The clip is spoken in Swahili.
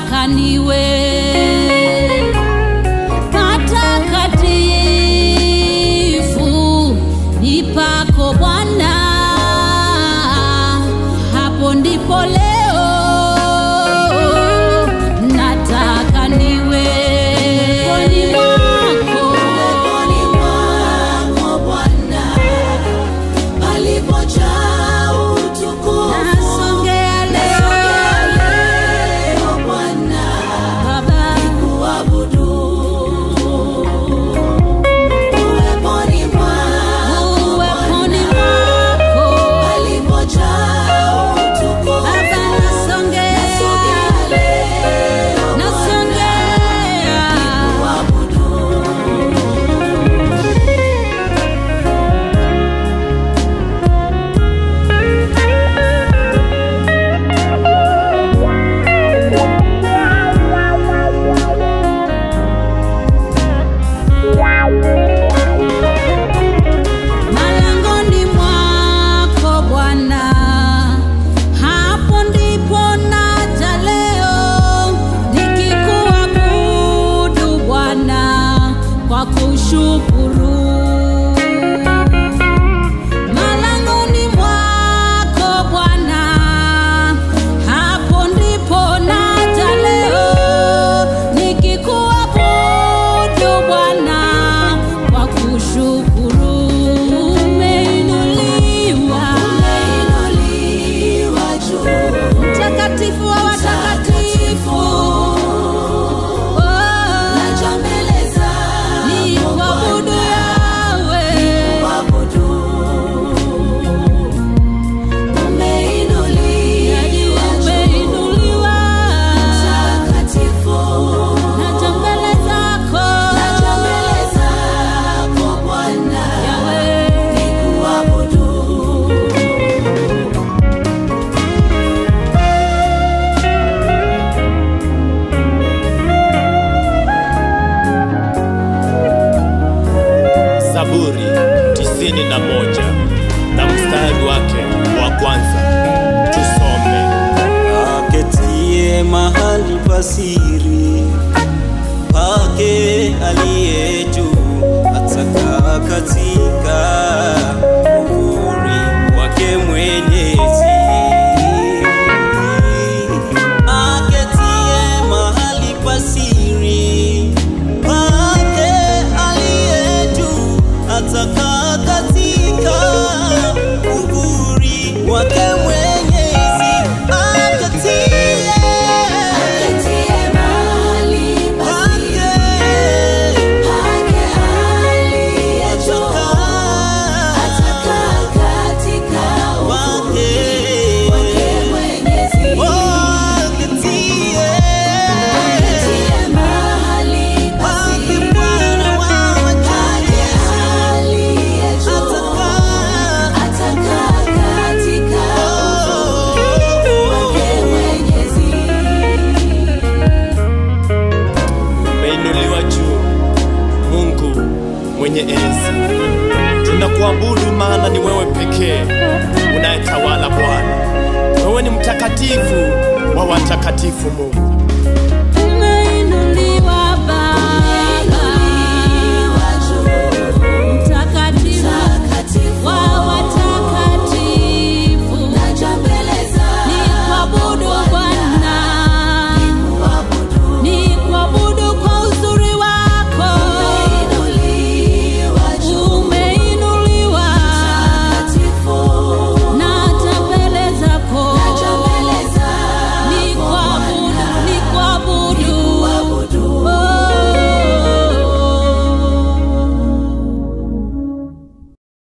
nataka niwe patakatifu nipako Bwana, hapo ndipo leo nataka niwe poni mwako Peponi mwako Bwana, palipojaa utukufu. nasongea leo Leo Bwana, Baba kuabudu. Uweponi mwako uweponi mwako palipojaa utukufu. Baba nasongea Leo nasongea kuabudu. malangoni mwako Bwana, hapo ndipo naja leo nikikuabudu Bwana kwa kushukuru. Malangoni mwako Bwana, hapo ndipo naja leo nikikuabudu Bwana kwa kushukuru. Umeinuliwa Umeinuliwa juu. mtakatifu wa watakatifu, Oh, Naja mbele ni zako kuabudu yawe kuabudu. Umeinuliwa juu. umeinuliwa Mtakatifu. naja mbele zako Naja mbele zako Bwana, yawe nikuabudu. Zaburi tisini na moja na mstari wake wa kwanza tusome. aketie mahali pasiri pake aliye juu atakaa katika uhuri wake mwenyezi aketie mahali pasiri pake aliye juu atakaa katika uhuri wake mwenyezi aketie Ketie mahali pasiri pake aliye juu. Atakaa katika uvuli wake Mwenyezi. Ketie mahali pasiri pake aliye juu. Atakaa katika uvuli wake Mwenyezi. Umeinuliwa juu, Mungu mwenye enzi. Tunakuabudu maana ni wewe pekee unayetawala Bwana. Wewe ni mtakatifu wa watakatifu, Mungu.